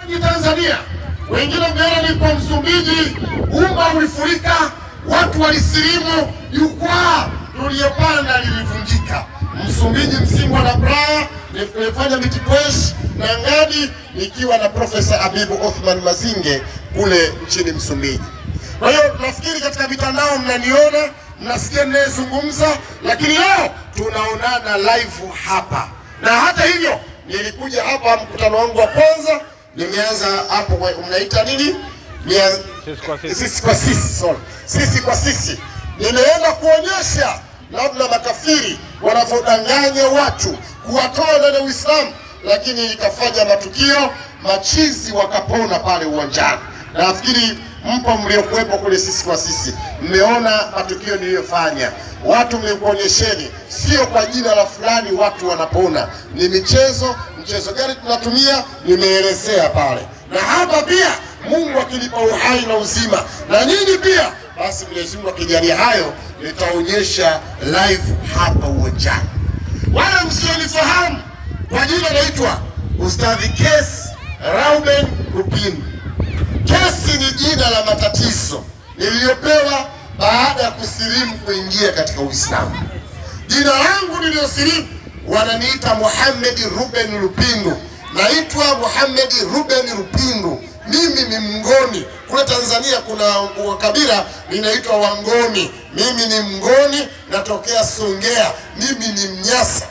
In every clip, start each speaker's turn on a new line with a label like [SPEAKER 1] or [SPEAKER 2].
[SPEAKER 1] Ni Tanzania, wengine mmeona ni kwa Msumbiji, umma ulifurika, watu walisilimu, jukwaa tuliyopanda lilivunjika. Msumbiji, Msimbo na Praia, nimefanya mitipwesh na ngadi nikiwa na Profesa Abibu Othman Mazinge kule nchini Msumbiji. Kwa hiyo nafikiri katika mitandao mnaniona, mnasikia ninayezungumza, lakini leo tunaonana live hapa, na hata hivyo nilikuja hapa mkutano wangu wa kwanza nimeanza hapo, kwa- mnaita nini? Nia-
[SPEAKER 2] Sisi kwa sisi.
[SPEAKER 1] sisi kwa sisi, sorry. sisi kwa sisi. Nimeenda kuonyesha namna makafiri wanavyodanganya watu kuwatoa ndani ya Uislamu, lakini ikafanya matukio machizi wakapona pale uwanjani. Na nafikiri mpo mliokuwepo kule sisi kwa sisi, mmeona matukio niliyofanya. Watu mmekuonyesheni, sio kwa jina la fulani watu wanapona, ni michezo. Mchezo gani tunatumia nimeelezea pale, na hapa pia Mungu akinipa uhai na uzima, na nyinyi pia, basi Mwenyezi Mungu akijalia hayo, nitaonyesha live hapa uwanjani. Wala msionifahamu kwa jina naitwa Ustadhi Kesi Reuben Lupindu. Kesi ni jina la matatizo niliyopewa baada ya kusilimu kuingia katika Uislamu. Jina langu niliyosilimu wananiita Muhammad Ruben Lupindu, naitwa Muhammad Ruben Lupindu. Mimi ni Mngoni. Kule Tanzania kuna kabila linaitwa Wangoni. Mimi ni Mngoni, natokea Songea. Mimi ni Mnyasa.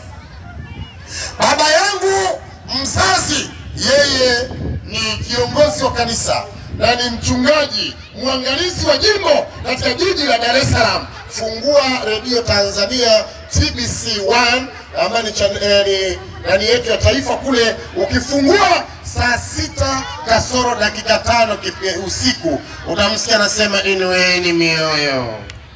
[SPEAKER 1] Baba yangu mzazi yeye ni kiongozi wa kanisa na ni mchungaji mwangalizi wa jimbo katika jiji la Dar es Salaam. Fungua redio Tanzania TBC 1 ambayo ni chan- eh, ni nani yetu ya taifa kule, ukifungua saa sita kasoro dakika tano kipi- usiku utamsikia anasema inueni mioyo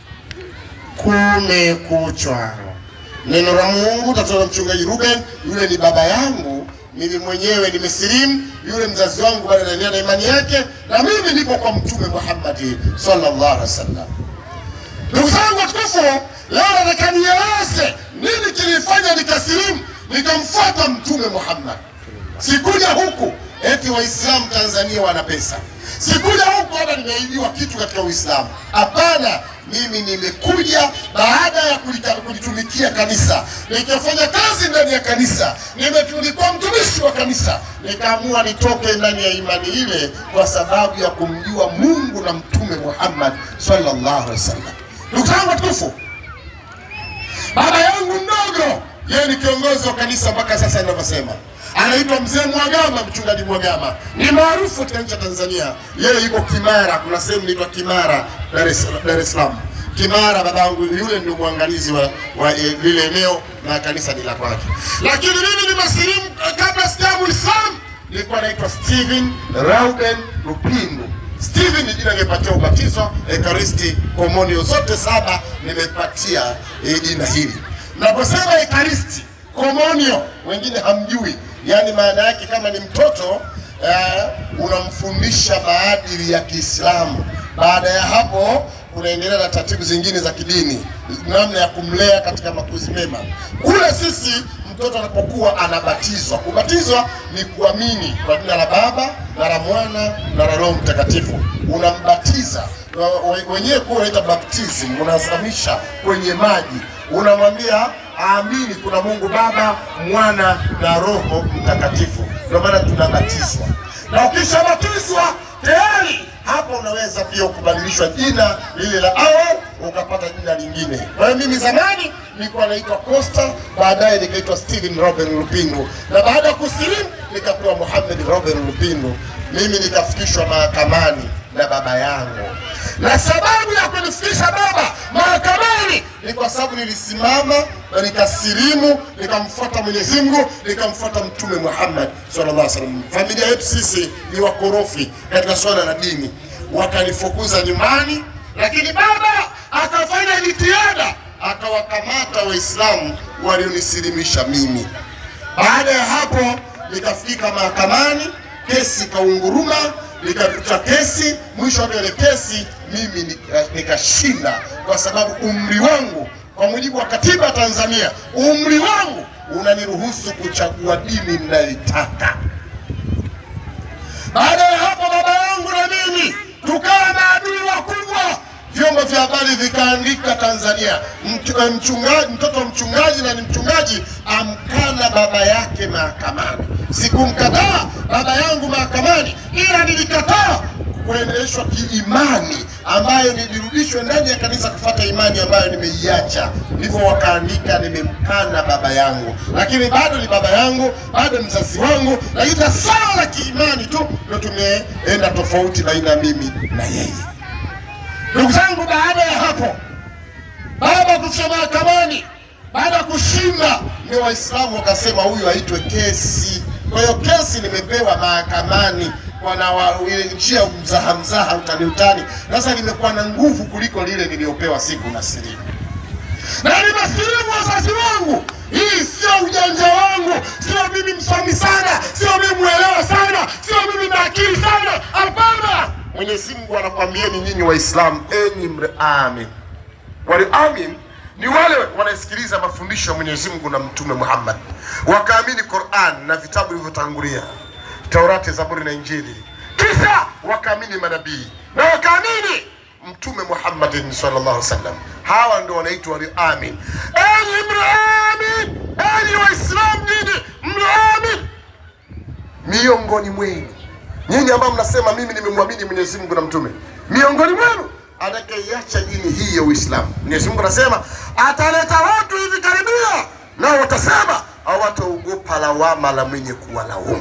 [SPEAKER 1] kumekuchwa. Neno la Mungu tatoa na mchungaji Ruben, yule ni baba yangu, mimi mwenyewe nimesilimu, yule mzazi wangu bado anaendelea na imani yake, na mimi nipo kwa Mtume Muhammad sallallahu alaihi wasallam. Ndugu zangu watukufu, leo nataka nieleze nini kilifanya nikasilimu nikamfuata Mtume Muhammad. Sikuja huku eti Waislamu Tanzania wana pesa, sikuja huku hata nimeibiwa kitu katika Uislamu. Hapana, mimi nimekuja baada ya kulika- kulitumikia kanisa, nikafanya kazi ndani ya kanisa, Nimetu- nilikuwa mtumishi wa kanisa, nikaamua nitoke ndani ya imani ile kwa sababu ya kumjua Mungu na Mtume Muhammad sallallahu alaihi wasallam. Ndugu zangu watukufu, Baba yangu mdogo, yeye ni kiongozi wa kanisa mpaka sasa ninavyosema, anaitwa mzee Mwagama, mchungaji Mwagama, ni maarufu katika nchi ya Tanzania. Yeye yuko Kimara, kuna sehemu inaitwa Kimara, Dar es Dar es Salaam. Kimara, babangu yule ndio mwangalizi wa, wa eh, lile eneo na kanisa ni la kwake. Lakini mimi ni masilimu kabla sijamu Uislamu, nilikuwa naitwa Steven Reuben Lupindu. Steven ni jina nimepatia ubatizo, ekaristi, komunio zote saba nimepatia eh, jina hili. Naposema ekaristi, komunio, wengine hamjui, yaani maana yake kama ni mtoto eh, unamfundisha maadili ya Kiislamu. Baada ya hapo unaendelea na taratibu zingine za kidini, namna ya kumlea katika makuzi mema. Kule sisi mtoto anapokuwa anabatizwa. Kubatizwa ni kuamini kwa jina la Baba na la Mwana na la Roho Mtakatifu, unambatiza Wa- we- wenyewe kuwa unaita baptism, unazamisha kwenye maji, unamwambia aamini kuna Mungu Baba, Mwana na Roho Mtakatifu. Ndio maana tunabatizwa, na ukishabatizwa tayari hapo unaweza pia kubadilishwa jina lile la awali ukapata jina lingine. Kwa hiyo mimi zamani nilikuwa naitwa Costa, baadaye nikaitwa Steven Robin Lupindu, na baada ya kusilimu nikapewa Mohamed Robin Lupindu. Mimi nikafikishwa mahakamani na baba yangu, na sababu ya kunifikisha baba mahakamani ni kwa sababu nilisimama na nikasilimu, nikamfuata Mwenyezi Mungu, nikamfuata Mtume Muhammad sallallahu alaihi wasallam. Familia yetu sisi ni wakorofi katika swala la dini, wakanifukuza nyumbani, lakini baba akafanya jitihada, akawakamata Waislamu walionisilimisha mimi. Baada ya hapo nikafika mahakamani, kesi ikaunguruma, nikakuta kesi. Mwisho wa ile kesi mimi nika- nikashinda, kwa sababu umri wangu kwa mujibu wa katiba ya Tanzania, umri wangu unaniruhusu kuchagua dini ninayoitaka. Baada ya hapo, baba yangu na mimi tukawa maadui wakubwa. Vyombo vya habari vikaandika Tanzania, mch- eh, mchungaji, mtoto wa mchungaji na ni mchungaji amkana baba yake mahakamani. Sikumkataa baba yangu mahakamani, ila nilikataa kuendeleshwa kiimani ambayo nilirudishwe ndani ya kanisa kufuata imani ambayo nimeiacha. Ndivyo wakaandika, nimemkana baba yangu, lakini bado ni baba yangu, bado ni mzazi wangu, lakini na swala la kiimani tu ndio tumeenda tofauti baina ya mimi na yeye. Ndugu zangu, baada ya hapo, baba kufika mahakamani, baada ya kushinda, ndio Waislamu wakasema huyu aitwe kesi. Kwa hiyo kesi nimepewa mahakamani kwa na wa- ile njia mzaha mzaha, utani utani. Sasa limekuwa na nguvu kuliko lile niliyopewa siku na silimu na nimesilimu wazazi wangu. Hii sio ujanja wangu, sio mimi msomi sana, sio mimi mwelewa sana, sio mimi na akili sana. Hapana, Mwenyezi Mungu anakwambieni nyinyi Waislamu, enyi mreamin. Walioamin ni wale wanasikiliza mafundisho ya Mwenyezi Mungu na Mtume Muhammad, wakaamini Qur'an na vitabu vilivyotangulia, Taurati, Zaburi na Injili, kisha wakaamini manabii na wakaamini Mtume Muhammadin sallallahu alaihi wasallam. Hawa ndio wanaitwa walioamin. Enyi mlioamin, enyi Waislamu nyinyi mlioamin, miongoni mwenu nyinyi ambao mnasema mimi nimemwamini Mwenyezi Mungu na mtume, miongoni mwenu atakayeiacha dini hii ya Uislamu, Mwenyezi Mungu anasema ataleta watu hivi karibia, nao watasema hawataogopa lawama la mwenye kuwalaumu.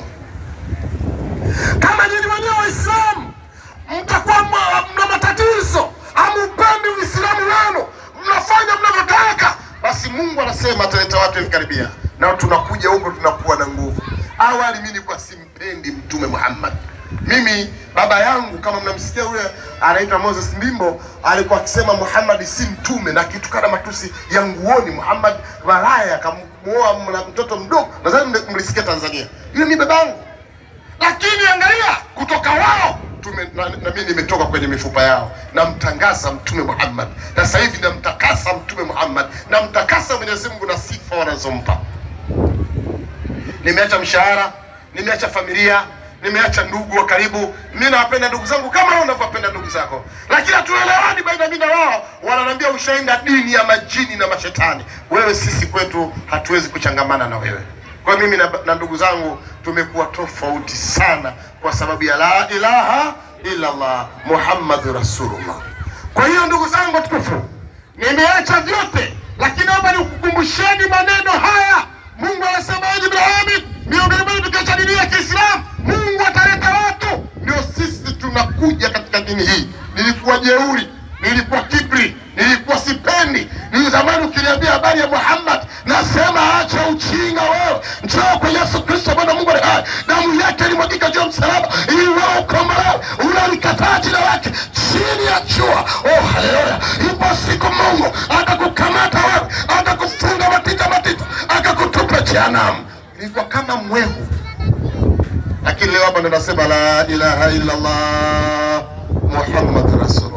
[SPEAKER 1] Kama nyinyi wenyewe Waislamu mtakuwa mna- mna matatizo, hamupendi Uislamu wenu, mnafanya mnavyotaka, basi Mungu anasema ataleta watu hivi karibia, na tunakuja huko tunakuwa na nguvu. Awali mimi nilikuwa simpendi Mtume Muhammad. Mimi baba yangu kama mnamsikia yule anaitwa Moses Mbimbo alikuwa akisema Muhammad si mtume na kitukana matusi ya nguoni. Muhammad malaya akamuoa mna- mtoto mdogo, nadhani mle- mlisikia Tanzania. Yule ni babangu lakini angalia kutoka wao tume, na, na mimi nimetoka kwenye mifupa yao, namtangaza Mtume Muhammad. Na sasa hivi namtakasa Mtume Muhammad, namtakasa Mwenyezi Mungu na sifa wanazompa. Nimeacha mshahara, nimeacha familia, nimeacha ndugu wa karibu. Mimi nawapenda ndugu zangu kama wewe unavyopenda ndugu zako, lakini hatuelewani baina mimi na wao. Wananiambia ushaenda dini ya majini na mashetani. Wewe, sisi kwetu hatuwezi kuchangamana na wewe. Kwa hiyo mimi na, na ndugu zangu tumekuwa tofauti sana kwa sababu ya la ilaha illa Allah Muhammadu Rasulullah. Kwa hiyo ndugu zangu tukufu, nimeacha vyote, lakini naomba nikukumbusheni maneno haya. Mungu anasema enyi Ibrahim, miongoni mwenu tukiacha dini ya Kiislamu, Mungu ataleta watu. Ndio sisi tunakuja katika dini hii. Nilikuwa jeuri, nilikuwa kibri, nilikuwa sipendi. Ni zamani ukiniambia habari ya Muhammad, nasema acha uchinga wewe, njoo kwa Yesu Kristo Bwana Mungu aliye hai. Damu yake ilimwagika juu ya msalaba ili wewe ukombolewe. Unalikataa jina lake chini ya jua. Oh, haleluya! Ipo siku Mungu atakukamata wewe, atakufunga matita matita, akakutupa jehanamu. Ilikuwa kama mwehu, lakini leo hapa ndo nasema la ilaha illa Allah Muhammad Rasulullah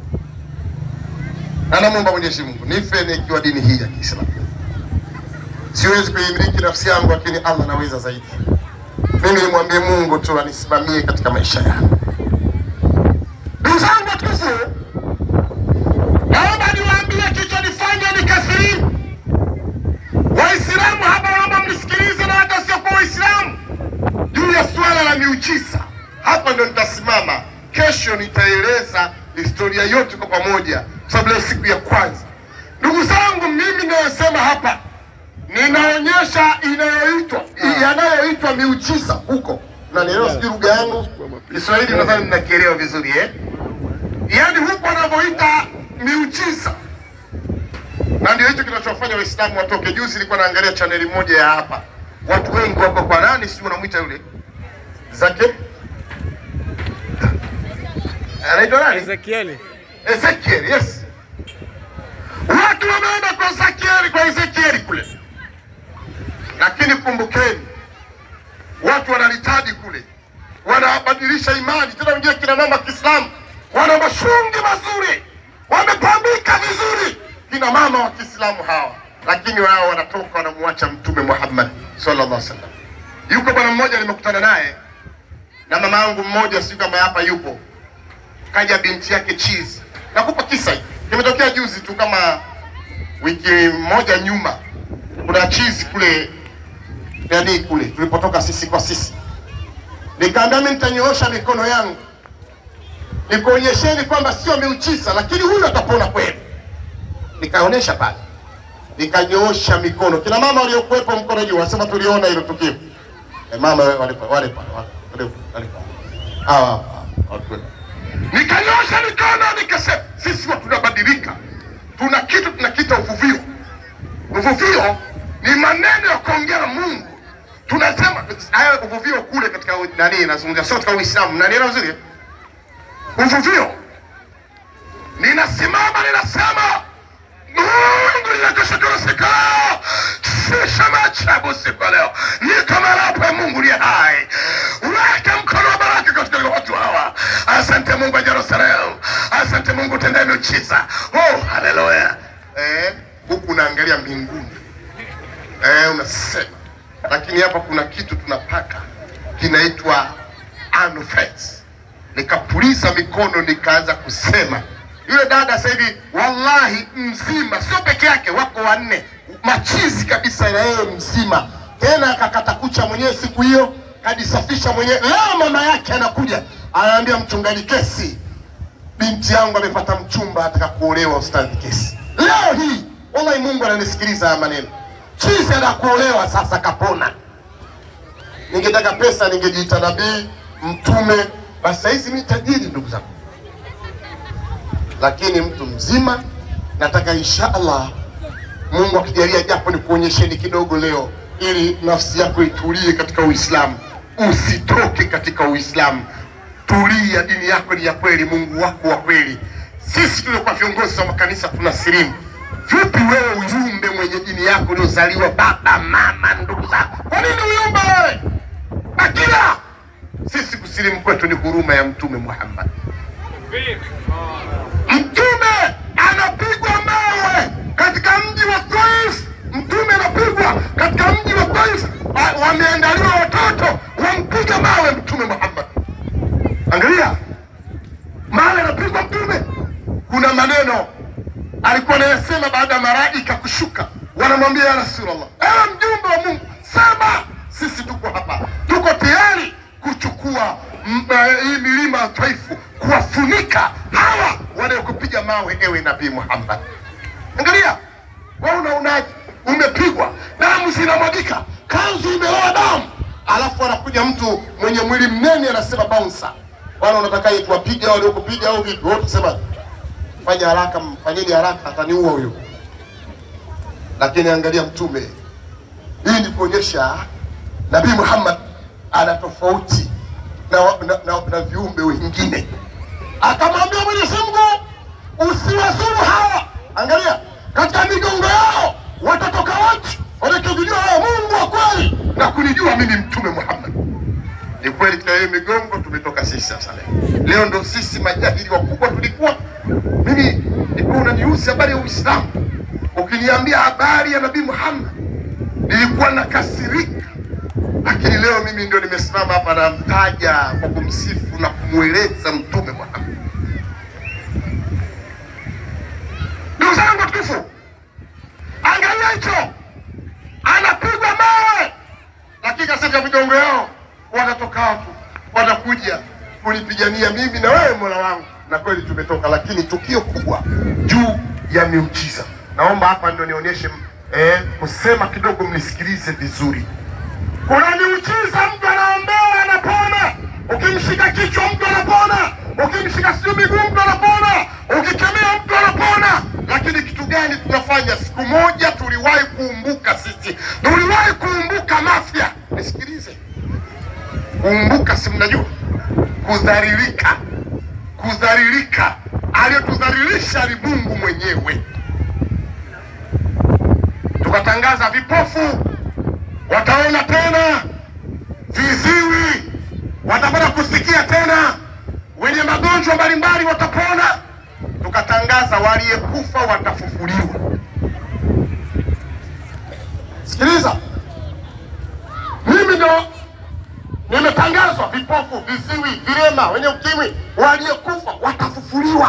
[SPEAKER 1] na namwomba Mwenyezi Mungu nife nikiwa dini hii ya Kiislamu. Siwezi kuimiliki nafsi yangu, lakini Allah anaweza zaidi. Mimi nimwambie Mungu tu anisimamie katika maisha yangu. Ndugu zangu watukufu, naomba niwaambie kilichonifanya nikasirimu. Waislamu hapa, naomba mnisikilize na hata wasiokuwa Waislamu juu ya suala la miujiza. Hapa ndo nitasimama. Kesho nitaeleza historia yote kwa pamoja, kwa sababu leo siku ya kwanza. Ndugu zangu, mimi ninayosema hapa ninaonyesha inayoitwa yanayoitwa miujiza huko, na nielewa, sijui lugha yangu Kiswahili nadhani mnakielewa vizuri eh? Yaani huko wanavyoita miujiza, na ndio hicho kinachofanya Waislamu watoke. Juzi nilikuwa naangalia chaneli moja ya hapa, watu wengi wako kwa nani, sijui unamwita yule Zake, anaitwa nani?
[SPEAKER 2] Ezekieli.
[SPEAKER 1] Ezekiel, yes. Watu wameenda kwa Ezekieli, kwa Ezekieli kule, lakini kumbukeni, watu wanalitaji kule, wanabadilisha imani tena. Wengine kina mama Kiislamu wana mashungi mazuri, wamepambika vizuri, kina mama wa Kiislamu hawa, lakini wao wanatoka wanamwacha Mtume Muhammad sallallahu alaihi wasallam. Yuko bwana mmoja nimekutana naye na mama yangu mmoja, sijui kama hapa yupo, kaja binti yake chizi. Nakupa kisa hiki, kimetokea juzi tu, kama wiki moja nyuma. Kuna chizi kule yani kule tulipotoka sisi kwa sisi, nikaambia mimi nitanyoosha mikono yangu nikuonyesheni kwamba sio miujiza, lakini huyu atapona kweli. Nikaonyesha pale, nikanyoosha mikono. Kina mama waliokuwepo mkono juu, wasema tuliona hilo tukio. E, mama wale wale pale, wale pale, wale pale. Hawa hapa, watu wetu. Nikanyosha mikono nikasema, sisi watu tunabadilika, tuna kitu tunakiita uvuvio. Uvuvio ni maneno ya kuongea na Mungu. Tunasema haya uvuvio kule katika nani, nazungumzia sio katika Uislamu, nanielewa vizuri eh? uvuvio. Ninasimama ninasema, Mungu nakushukuru siku leo, sisha maajabu siku ya leo, niko mahali pa Mungu ni hai, weka mkono wa baraka katika watu hawa. Asante Mungu wa Yerusalemu, asante Mungu utendee miujiza. Oh, haleluya! Eh, huku unaangalia mbinguni eh, unasema lakini hapa kuna kitu tunapaka kinaitwa anofense nikapuliza mikono nikaanza kusema. Yule dada sasa hivi wallahi mzima, sio peke yake, wako wanne machizi kabisa, na yeye mzima tena, akakata kucha mwenyewe siku hiyo, kajisafisha mwenyewe. Leo mama yake anakuja anaambia mchungaji, kesi binti yangu amepata mchumba, ataka kuolewa. Ustadhi, kesi leo hii. Wallahi Mungu ananisikiliza haya maneno. Chizi anakuolewa sasa, kapona. Ningetaka pesa, ningejiita nabii mtume basi saizi mi tajiri ndugu zangu, lakini mtu mzima. Nataka insha Allah Mungu akijalia, japo ni kuonyesheni kidogo leo, ili nafsi yako itulie katika Uislamu. Usitoke katika Uislamu, tulia. Dini yako ni ya kweli, Mungu wako wa kweli. Sisi tuliokuwa viongozi wa makanisa tuna silimu. Vipi wewe uyumbe mwenye dini yako uliozaliwa baba mama ndugu zako, kwa nini uyumbe wewe akila sisi kusilimu kwetu ni huruma ya Mtume Muhammad. Mtume anapigwa mawe katika mji wa Taif. Mtume anapigwa katika mji wa Taif, Wa- wameandaliwa watoto wampiga mawe Mtume Muhammad. Angalia mawe anapigwa Mtume. Kuna maneno alikuwa anayasema baada ya malaika kushuka, wanamwambia ya Rasulullah, ewe mjumbe wa Mungu, sema sisi tuko hapa, tuko tayari kuchukua m- eh, hii milima ya Taifu, kuwafunika hawa wanaokupiga mawe, ewe Nabii Muhammad. Angalia wewe, unaonaje? Umepigwa, damu zinamwagika, kanzu imeloa damu, alafu anakuja mtu mwenye mwili mnene anasema bouncer, wala unatakaje tuwapige hao waliokupiga au vipi? Wewe tusema fanya haraka, mfanyeni haraka, ataniua huyo. Lakini angalia Mtume, hii ni kuonyesha Nabii Muhammad ana tofauti na, wa- na, na, na viumbe wengine. Akamwambia Mwenyezi Mungu, usiwazuru hawa. Angalia katika migongo yao watatoka watu watakijua hao Mungu wa kweli na kunijua mimi Mtume Muhammad. Ni kweli katika hiyo migongo tumetoka sisi sasa leo. Leo ndo sisi majahili wakubwa tulikuwa. Mimi nilikuwa unanihusi habari ya Uislamu, ukiniambia habari ya Nabii Muhammad nilikuwa nakasirika, lakini leo mimi ndio nimesimama hapa namtaja kwa kumsifu na kumweleza Mtume Muhammad. Ndugu zangu watukufu, angalia hicho, anapigwa mawe lakini katika migongo yao wanatoka watu wanakuja kunipigania mimi na wewe Mola wangu, na kweli tumetoka, lakini tukio kubwa juu ya miujiza. Naomba hapa ndio nionyeshe eh, kusema kidogo, mnisikilize vizuri. Kuna miujiza, mtu anaombea anapona, ukimshika kichwa mtu anapona, ukimshika sijui miguu mtu anapona, ukikemea mtu anapona. Lakini kitu gani tunafanya? Siku moja tuliwahi kuumbuka sisi, tuliwahi kuumbuka Mafia. Nisikilize, kuumbuka, si mnajua kudharilika, kudharilika. Aliyotudhalilisha ni Mungu mwenyewe. Tukatangaza vipofu wataona tena, viziwi watapata kusikia tena, wenye magonjwa mbalimbali watapona. Tukatangaza waliyekufa watafufuliwa. Sikiliza, mimi ndo nimetangazwa vipofu, viziwi, vilema, wenye ukimwi, waliokufa watafufuliwa.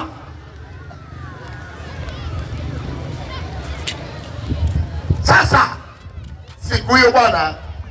[SPEAKER 1] Sasa siku hiyo bwana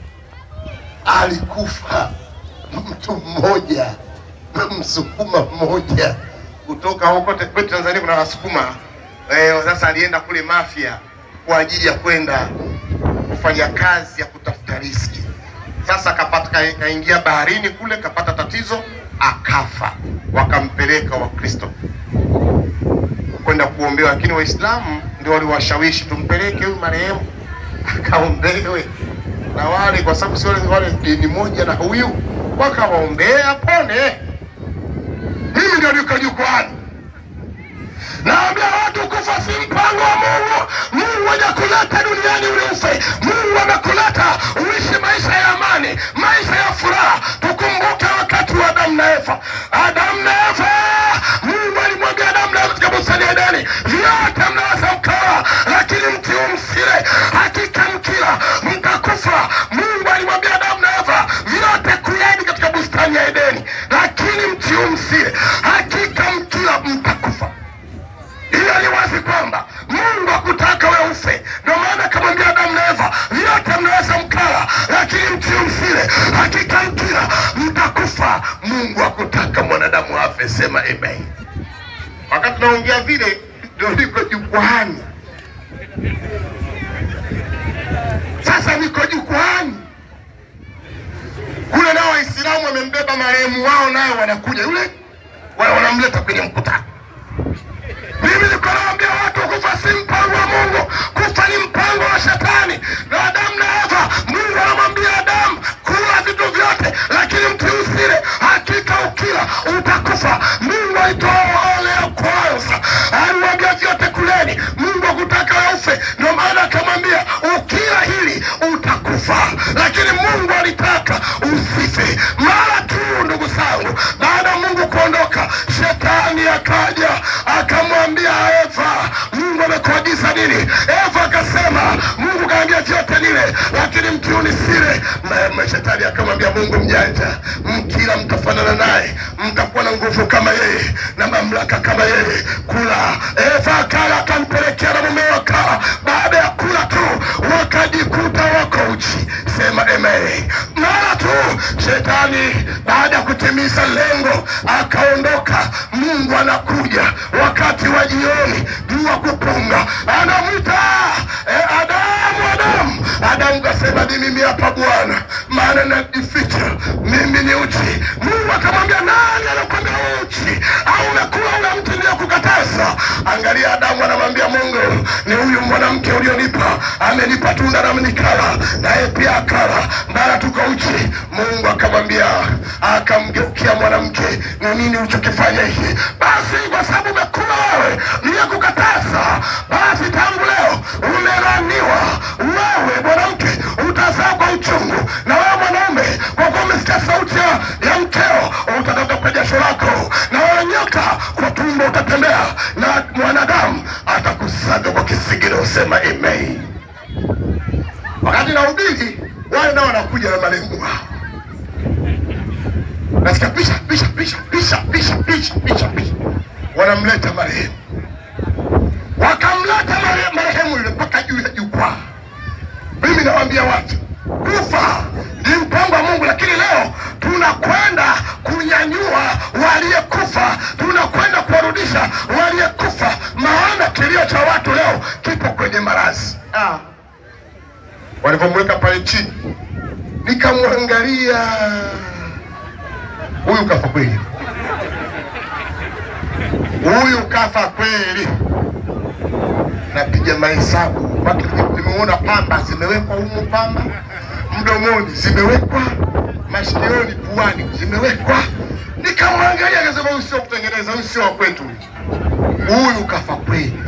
[SPEAKER 1] alikufa mtu mmoja, msukuma mmoja kutoka huko te- kwetu Tanzania. Kuna wasukuma eh, sasa alienda kule Mafia kwa ajili ya kwenda kufanya kazi ya kutafuta riski. Sasa kapata ka- kaingia baharini kule, kapata tatizo, akafa. Wakampeleka Wakristo kwenda kuombewa, lakini Waislamu ndio waliwashawishi tumpeleke huyu marehemu akaombewe na wale, kwa sababu si wale wale dini moja na huyu, wakawaombea apone. Mimi ndio niko jukwani Naambia watu kufa si mpango wa Mungu. Mungu hajakuleta duniani ule ufe. Mungu amekuleta uishi maisha ya amani, maisha ya furaha. Tukumbuke wakati wa Adamu na Eva. Adamu na Eva, Mungu alimwambia Adamu na Eva katika bustani ya Edeni, vyote mnaweza mkala, lakini mti huu msile, hakika mkila mtakufa. Mungu alimwambia Adamu na Eva, vyote kuleni katika bustani ya Edeni, lakini mti huu msile, hakika mkila mtakufa. Hiyo ni wazi kwamba Mungu hakutaka wewe ufe. Ndio maana akamwambia Adamu na Eva, vyote mnaweza mkala, lakini mti msile, hakika mkila mtakufa. Mungu hakutaka mwanadamu afe. Sema amen. Wakati tunaongea vile, ndio niko jukwani sasa, niko jukwani kule, nao Waislamu wamembeba marehemu wao, nayo wanakuja yule, wana- wanamleta kwenye mkutano mimi niko naambia watu kufa si mpango wa Mungu, kufa ni mpango wa shetani. Na Adamu na Eva, Mungu anamwambia Adamu, kula vitu vyote, lakini mti usile, hakika ukila utakufa. Mungu alitoa ole ya kwanza, alimwambia vyote kuleni. Mungu hakutaka wewe ufe, ndio maana akamwambia ukila hili utakufa, lakini Mungu alitaka usife. Mara tu ndugu zangu, baada ya Mungu kuondoka, shetani akaja akamwambia Eva, Mungu amekuagiza nini? Eva akasema, Mungu kaambia vyote nile, lakini mti huu nisile. Ma- ma- Shetani akamwambia Mungu mjanja, mkila mtafanana naye, mtakuwa na nguvu kama yeye na mamlaka kama yeye. Kula. Eva akala, akampelekea na mume wakala. Baada ya kula tu wakajikuta wako uchi. Sema amen. Mara tu shetani baada ya kutimiza lengo akaondoka. Mungu anakuja wakati wa jioni, jua kupunga, anamwita eh, Adamu, Adamu. Adamu kasema ni mimi hapa Bwana, maana najificha mimi ni uchi. Mungu akamwambia nani anakwambia wewe uchi? Au umekula ule mti niliyokukataza? Angalia, Adamu anamwambia Mungu, ni huyu mwanamke ulionipa, amenipa tunda na nikala, naye pia akala, mara tuko uchi. Mungu akamwambia, akamgeukia mwanamke, ni nini ulichokifanya hiki? Basi kwa sababu umekula wewe niliyokukataza, basi tangu leo umelaniwa wewe mwanamke, utazaa kwa uchungu, na wewe mwanaume, kwa kuwa umesikia sauti ya, ya mkeo, utatoka kwa jasho lako, na wewe nyoka, kwa tumbo utatembea, na mwanadamu atakusaga kwa kisigino. Usema amen. Wakati nahubiri, wale nao wanakuja na malengo wao nasikia pisha pisha pisha pisha pisha pisha pisha pisha, wanamleta marehemu, wakamleta mare- marehemu yule mpaka juu ya jukwaa. Mimi nawaambia watu, kufa ni mpango wa Mungu, lakini leo tunakwenda kunyanyua waliyekufa, tunakwenda kuwarudisha waliyekufa, maana kilio cha watu leo kipo kwenye marazi. Ah, walivyomweka pale chini, nikamwangalia huyu kafa kweli, huyu kafa kweli. Napiga mahesabu mpaka nimeona pamba zimewekwa humu, pamba mdomoni zimewekwa, masikioni, puani zimewekwa. Nikamwangalia akasema, huyu sio kutengeneza, huyu sio wa kwetu, huyu kafa kweli.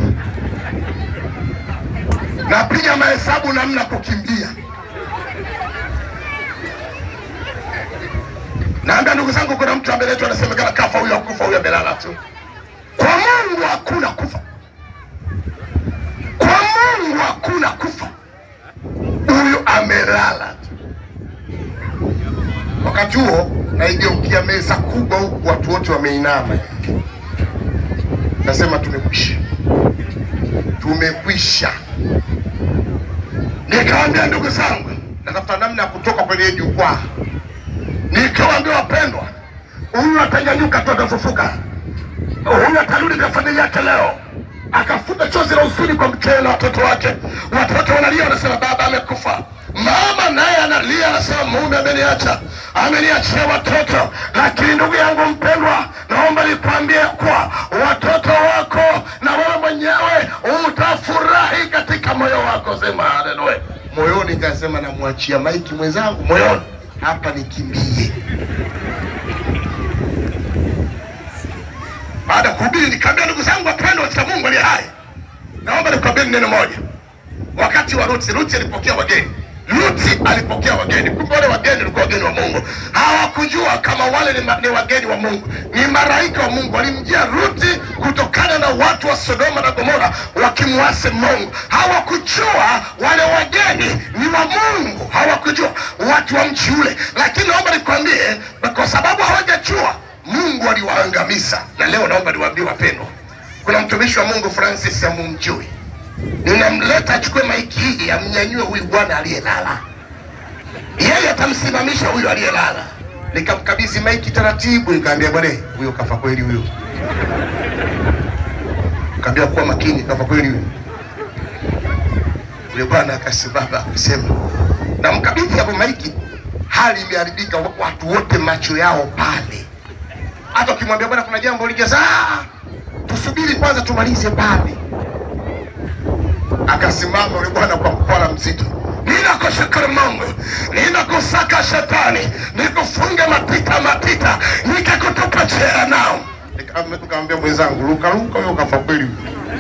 [SPEAKER 1] Napiga mahesabu namna kukimbia Naambia ndugu zangu, kuna mtu ameletwa anasemekana kafa, huyo akufa, huyo amelala tu. Kwa Mungu hakuna kufa, kwa Mungu hakuna kufa, huyu amelala tu. Wakati huo naigiwa kubwa huku, watu wote wameinama. Nasema tumekwisha, tumekwisha. Nikawaambia ndugu zangu, natafuta namna ya kutoka kwenye jukwaa. Nikawaambia wapendwa, huyu atanyanyuka tu, atafufuka. Huyu atarudi na familia yake leo, akafuta chozi la huzuni kwa mkewe na watoto wake. Watoto wanalia, wanasema baba amekufa. Mama naye analia, anasema mume ameniacha, ameniachia watoto. Lakini ndugu yangu mpendwa, naomba nikwambie kuwa watoto wako na wewe mwenyewe utafurahi katika moyo wako. Sema haleluya. Moyoni kasema, namwachia maiki mwenzangu moyoni hapa, nikimbie baada ya kuhubiri nikaambia ndugu zangu wapendwa katika Mungu aliye hai, naomba nikwambieni neno moja. Wakati wa Ruti, Ruti alipokea wageni. Ruti alipokea wageni, kumbe wale wageni walikuwa wageni wa Mungu. Hawakujua kama wale ni, ma, ni wageni wa Mungu, ni malaika wa Mungu. Walimjia Ruti kutokana na watu wa Sodoma na Gomora wakimwasi Mungu. Hawakujua wale wageni ni wa Mungu, hawakujua watu wa mchi ule. Lakini naomba nikwambie, kwa sababu hawajajua Mungu aliwaangamiza. Na leo naomba niwaambie wapendwa, kuna mtumishi wa Mungu Francis amumjui, ninamleta achukue maiki hii amnyanyue huyu bwana aliyelala, yeye atamsimamisha huyu aliyelala. Nikamkabidhi maiki taratibu, nikaambia bwana, huyo kafa kweli huyo. Kaambia kuwa makini, kafa kweli huyo. Yule bwana akasimama akasema, namkabidhi hapo maiki, hali imeharibika, watu wote macho yao pale hata ukimwambia bwana, kuna jambo lijaza, tusubiri kwanza tumalize pale. Akasimama yule bwana kwa mkwala mzito, ninakushukuru Mungu, ninakusaka shetani, nikufunge matita matita, nikakutupa jehanamu. Nikamwambia mwenzangu, luka luka, huyo kafa kweli.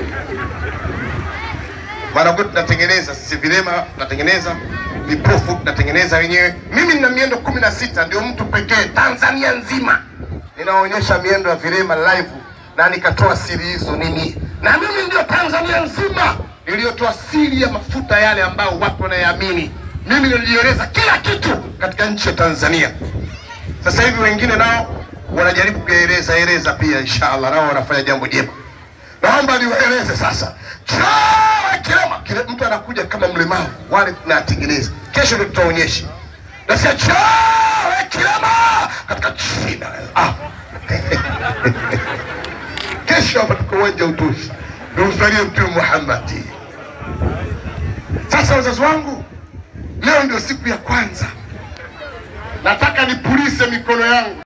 [SPEAKER 1] Mara kwetu tunatengeneza sisi vilema, tunatengeneza vipofu, tunatengeneza wenyewe. Mimi nina miendo kumi na sita, ndio mtu pekee Tanzania nzima ninaonyesha miendo ya vilema live na nikatoa siri hizo nini, na mimi ndio Tanzania nzima niliyotoa siri ya mafuta yale ambayo watu wanayaamini. Mimi nilieleza kila kitu katika nchi ya Tanzania. Sasa hivi wengine nao wanajaribu kueleza eleza pia, inshallah nao wanafanya jambo jema. Naomba niwaeleze sasa, chawa kilema kile, mtu anakuja kama mlemavu, wale tunatengeneza kesho, ndio tutaonyesha Nasema chawe kilema katika jina ah. Kesho hapa tuko uwanja utushi, tumsalie Mtume Muhammad. Sasa wazazi wangu, leo ndio siku ya kwanza, nataka nipulise mikono yangu.